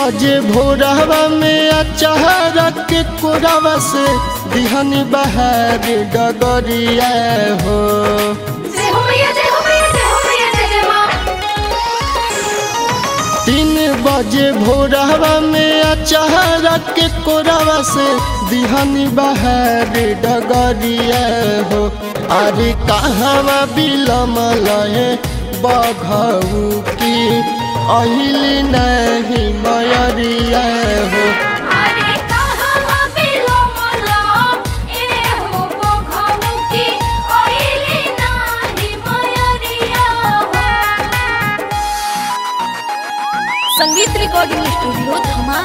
बजे भोरवा में अचारा के कोरावा से दिहनी बहार डगरिया हो जय हो मैया जय हो मैया जय हो मैया जय जय माँ तीन बजे भोरवा में अचारा के कोरावा से दिहनी बहार डगरिया हो अरे कहवा बिलमल है बघऊ की अहिली नहीं मयरिया हो अरे कहाँ बिलो मोला ए हो बघऊ की ओइली नाही मयरिया हो संगीत रिकॉर्डिंग स्टूडियो धमा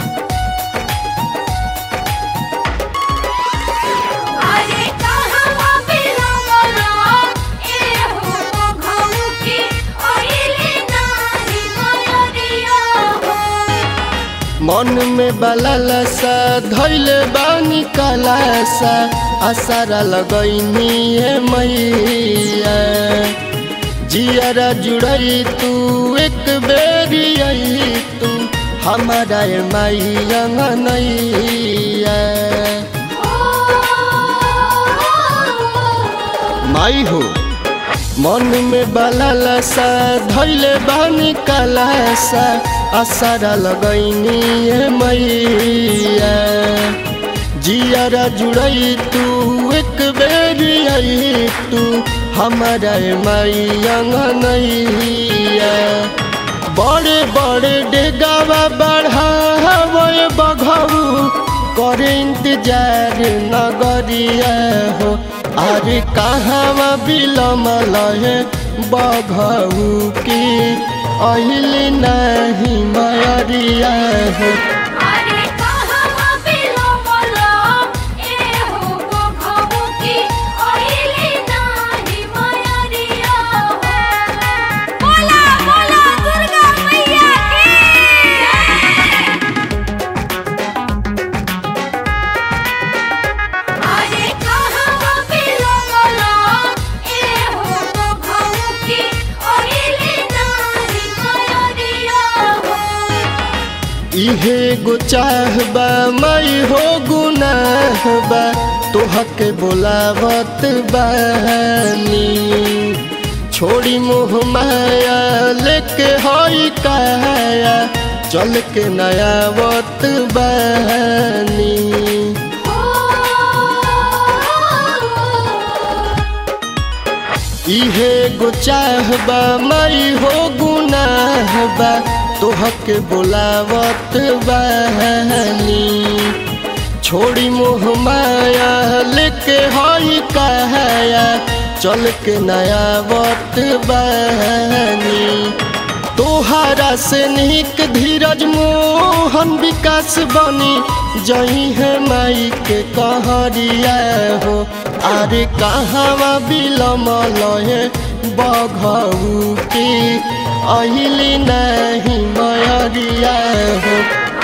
अरे कहाँ बिलो मोला ए हो बघऊ की ओइली नाही मयरिया हो मन में बललसा धैल बानी कलासा आसारा लगैनी है मैया जियरा जुड़ई तू एक बेरी आई तू हमारा ए माई अंगनैया माई हो मन में बललसा धैले बानी कलासा आसारा लगैनी है मैया जियरा जुड़ई तू एक बेरी आई तू हमारा ए माई अंगनैया बड़े बड़े डेगावा बढ़ावे बघऊ करे इंतजार नगरिया हो अरे कहाँ बिलमल है बघऊ की अहिली नहीं मयरिया हो अरे कहाँ बिलो मोला ए हो बघऊ की ओइली नाही मयरिया हो बोला बोला दुर्गा मैया की अरे कहाँ बिलो मोला ए हो बघऊ की ओइली नाही मयरिया हो इहे गो चाहबा मई हो गुनाहबा तोहके बोलावत बानी छोड़ी मोह माया लेके हई काया चल के नयावत बानी इहे गो चाहबा मई हो गुनाहबा तोहके बोलावत बानी छोड़ी मोह माया लेके हई कहया चल के नया वत बानी तोहरा से निक धीरज मोहन विकास बनी जही है माई के कहरिया हो अरे कहवा बिलमल है बघऊ की अहिली नहीं मयरिया हो